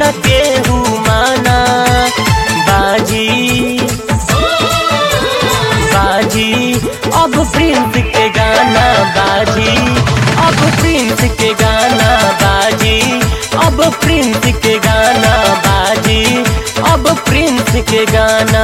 न केहू माना बाजी बाजी अब प्रिंस के गाना बाजी अब प्रिंस के गाना बाजी अब प्रिंस के गाना बाजी अब प्रिंस के गाना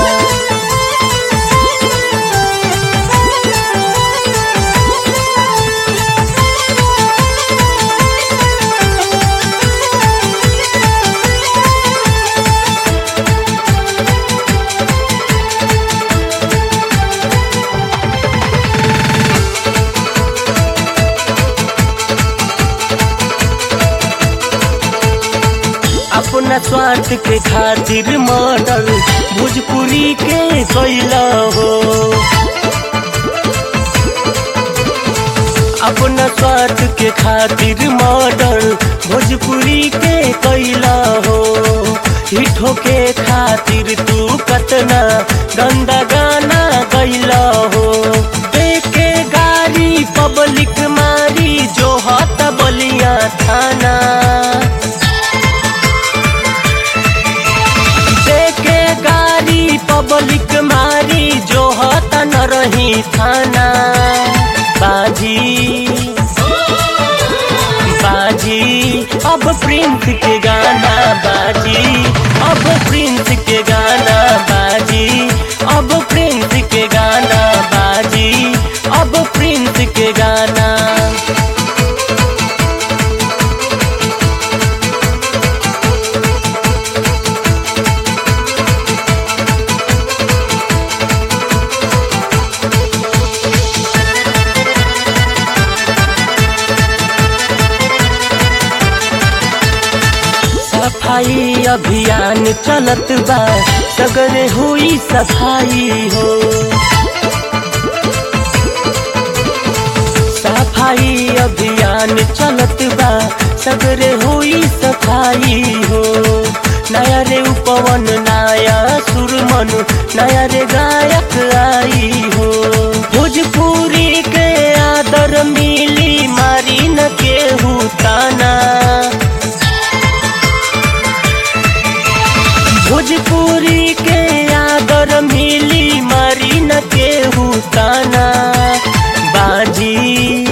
अपना स्वार्थ के खातिर मॉडल भोजपुरी के कैला हो अपना स्वार्थ के खातिर मॉडल भोजपुरी के कैला हो हिठो के खातिर तू कतना गंदा गाना गैला हो देखे गाड़ी पब्लिक मारी जो हत बलिया थाना देखे गाड़ी पब्लिक मारी जो होता न रही थाना बाजी बाजी अब प्रिंस के गाना बाजी अब प्रिंस के गाना बाजी अब प्रिंस के गाना बाजी अब प्रिंस के गाना सफाई अभियान चलत बा सगरे हुई सफाई हो सफाई अभियान चलत बा सगरे हुई सफाई हो नया रे उपवन नया सुरमन नया रे गायक आई हो भोजपुरी के आदर मिली मारी न केहू ताना भोजपुरी के आदर मिली मारी न केहू ताना बाजी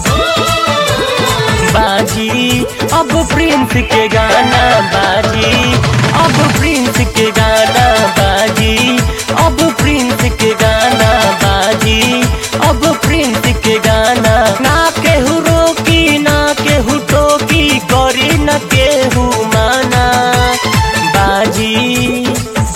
बाजी अब प्रिंस के गाना बाजी अब प्रिंस के गाना बाजी अब प्रिंस के गाना बाजी अब प्रिंस के गाना ना केहू रोकी ना केहू टोकी करी न केहू माना बाजी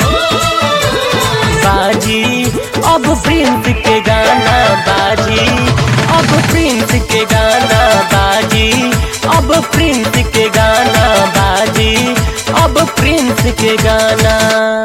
बाजी अब प्रिंस के गाना बाजी अब प्रिंस के गाना बाजी अब प्रिंस के गाना बाजी अब प्रिंस के गाना